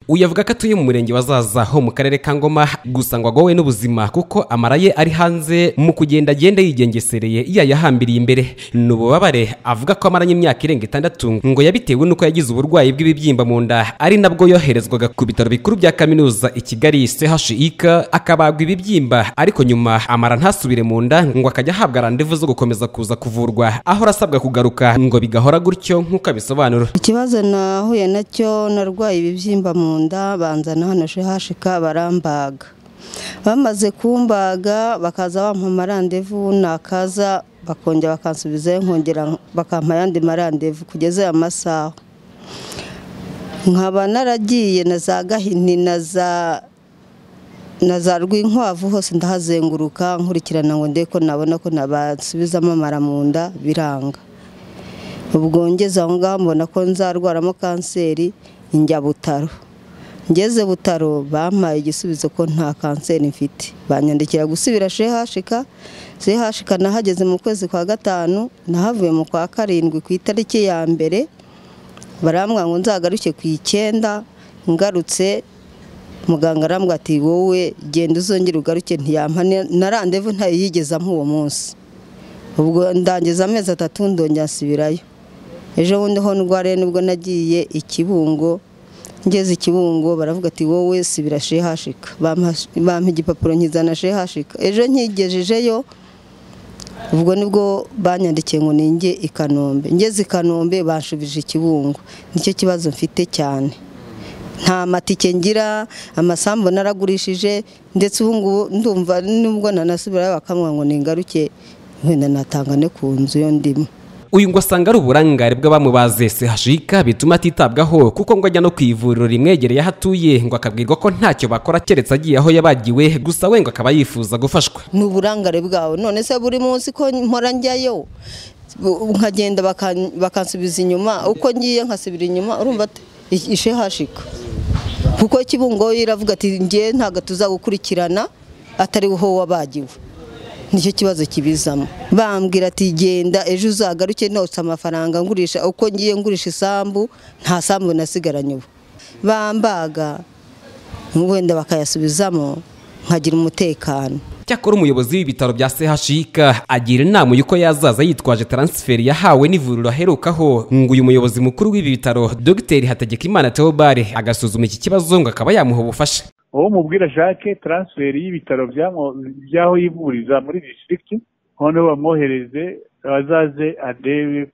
uyu avuga ko atuye mu murenge wa Zaza ho mu karere ka Ngoma gusa ngo agowe n'ubuzima kuko amara ye ari hanze mu kugenda agenda yigengesereye yayahambiriye imbere ni ububabare avuga ko amaranye imyaka irenga itandatu ngo yabitewe n'uko yagize uburwayi bw'ibibyimba mu nda ari nabwo yoherezwaga ku bitaro bikuru bya kaminuza i Kigali CHUK akabagwa ibibyimba ariko nyuma amara ntasubire mu nda ngo akajya ahabwa randevu zo gukomeza kuza kuvurwa aho arasabwa kugaruka ngo bigahora gutyo nk'uko abisobanura ikibazo nahuye nacyo narwaye ibibyimba mu nda banzana hano hashika barambaga bamaze kumbaga bakaza bampa amarandevu nakaza bakongera bakansubizayo nkongera bakampa ayandi marandevu kugeza aya masaha nkaba naragiye na za gahini na za na za rwinkwavu hose ndahazenguruka nkurikirana ngo ndebe ko nabona ko nabasubizamo amara mu nda biranga ubwo ngeze aho ngaho mbona ko nzarwaramo kanseri njya butaro ngeze butaro bampaye igisubizo ko nta kanseri mfite banyandikira gusubira shehashika shehashika nahageze mu kwezi kwa gatanu nahavuye mu kwa karindwi ku itariki ya mbere barambwira ngo nzagaruke ku icyenda ngarutse muganga arambwira ati wowe genda uzongera ugaruke ntiyampa na randevu ntayo yigezamo uwo munsi ubwo ndangiza amezi atatu ndongera nsubirayo ejo bundi ho ndwariye nibwo nagiye ikibungo ngeze ikibungo baravuga ati wowe sibira shehashika bampa igipapuro nkizana shehashika ejo nkigejejeyo ubwo nibwo banyandikiye ngo ninge i kanombe ngeze i kanombe banshubije ikibungo nicyo kibazo mfite cyane nta matike ngira amasambu naragurishije ndetse ubu ngubu ndumva nubwo nanasubirayo bakamubwira ngo ningaruke wenda natanga ne ku nzu yo ndimo uyu ngo asanga ari uburangare bw'abamubaze sehashika bituma atitabwaho kuko ngo ajya no ku ivuriro rimwegereye aho atuye ngo akabwirwa ko ntacyo bakora keretse agiye aho yabagiwe gusa we ngo akaba yifuza gufashwa ni uburangare bwawe none se buri munsi ko mpora njyayo nkagenda bakansubiza inyuma uko ngiye nkasubira inyuma urumva ishehashika kuko kibungo iravuga ati ngiye ntabwo tuzagukurikirana atari wowe wabagiwe nicyo kibazo kibizamo bambwira ati genda ejo uzagaruke nose amafaranga ngurisha uko ngiye ngurisha isambu nta sambu nasigaranye ubu bambaga wenda bakayasubizamo nkagira umutekano cyakora umuyobozi w'ibitaro bya CHUK agira inama y'uko yazaza yitwaje taransiferi yahawe n'ivuriro aherukaho ngo uyu muyobozi mukuru w'ibi bitaro Dr Hategekimana Theobald agasuzuma iki kibazo ngo akaba yamuha ubufasha uwo mubwira jacques taransiferi y'ibitaro by'aho yivuriza muri disitirigiti noneho bamwohereze azaze arebe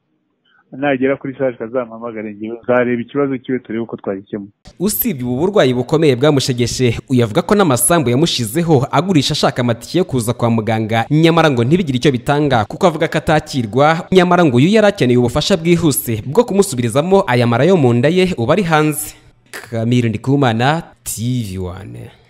nagera kuri saje kazamuhamagare ngewe nzareba ikibazo kiwe turebe uko twagikemura usibye ubu burwayi bukomeye bwamushegeshe uyu avuga ko n'amasambu yamushizeho agurisha ashaka amatike yo kuza kwa muganga nyamara ngo ntibigire icyo bitanga kuko avuga ko atakirwa nyamara ngo uyu yari akeneye ubufasha bwihuse bwo kumusubirizamo aya mara yo mu nda ye uba ari hanze kamiri ndikumana tv wane